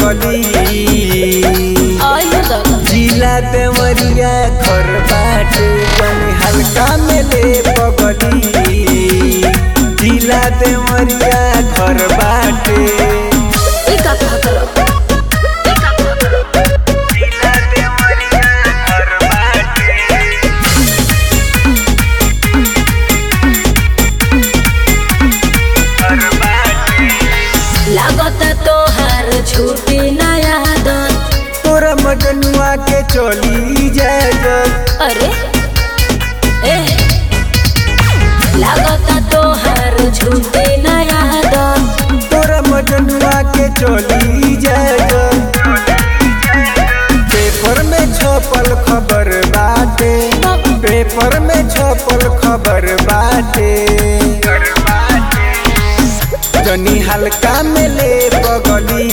पगली आयो दादा जिला देवरिया घर बाटे तनी हल्का में ले पगली जिला देवरिया घर बाटे ई का कहा करो ई का कहा करो जिला देवरिया घर बाटे घर बाटे लागत तोहार छूटी नया दन तोरा मजनुआ के चली जाए जब अरे ए लागत तोहार छूटी नया दन तोरा मजनुआ के चली जाए जब पेपर में छपल खबर बाटे पेपर में छपल खबर बाटे जनी हल्का में ले पगली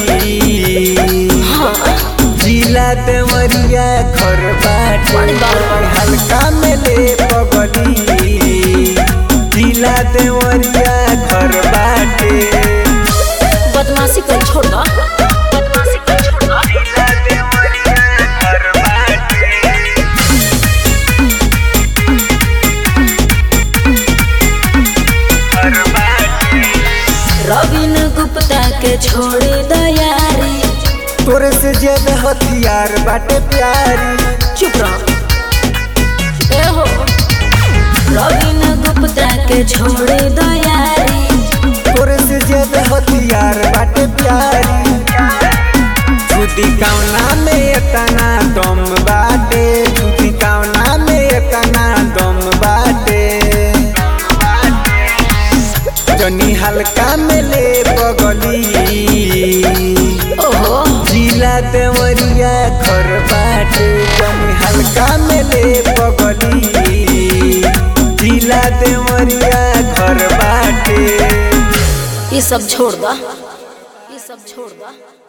जिला देवरिया घर बाटे बड़ी बात बा। हल्का में ले पगली जिला देवरिया घर बाटे बदमाशी कर छोड़ दो बदमाशी कर छोड़ दो जिला देवरिया घर बाटे घर बाटे रविन गुप्ता के छोड़ी दयारी तोरे से ज्यादा हथियार बाटे प्यारी चुप रहो ए हो रविन गुप्ता के छोड़ी दयारी तोरे से ज्यादा हथियार बाटे प्यारी छुदी कौना में एतना दम बाटे छुदी कौना में एतना दम बाटे जनी हल्का में ले पगली ओहो जिला देवरिया घर बाटे जनी हल्का में ले पगली जिला देवरिया घर बाटे ये सब छोड़ दो ये सब छोड़ दो